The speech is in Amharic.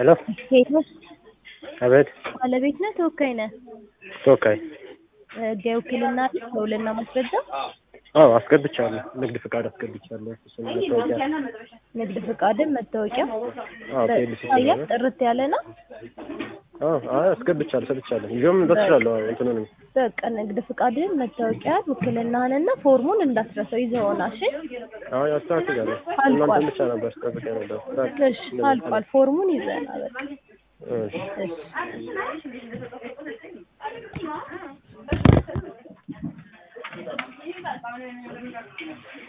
ሄሎ ሄሎ አቤት ባለቤት ነህ ተወካይ ነህ? ተወካይ ህጋዊ ውክልና አለህ? ከውልና ማስረጃ አዎ አስገብቻለሁ ንግድ ፍቃድ አስገብቻለሁ እሱን መታወቂያ ንግድ ፍቃድን መታወቂያ አዎ ፒኤልሲ ታያል ጥርት ያለ ነው። አዎ አይ አስገብቻለሁ ሰጥቻለሁ ይዤውም መምጣት እችላለሁ አዎ እንትኑንም በቃ ንግድ ፍቃድን መታወቂያ ውክልናህንና ፎርሙን እንዳትረሳው ይዘውና እሺ አዎ አስተካክላለሁ አልቋል። እናንተን ብቻ ነበር ጠብቄ ነበር እሺ አልቋል ፎርሙን ይዘና በቃ እሺ እሺ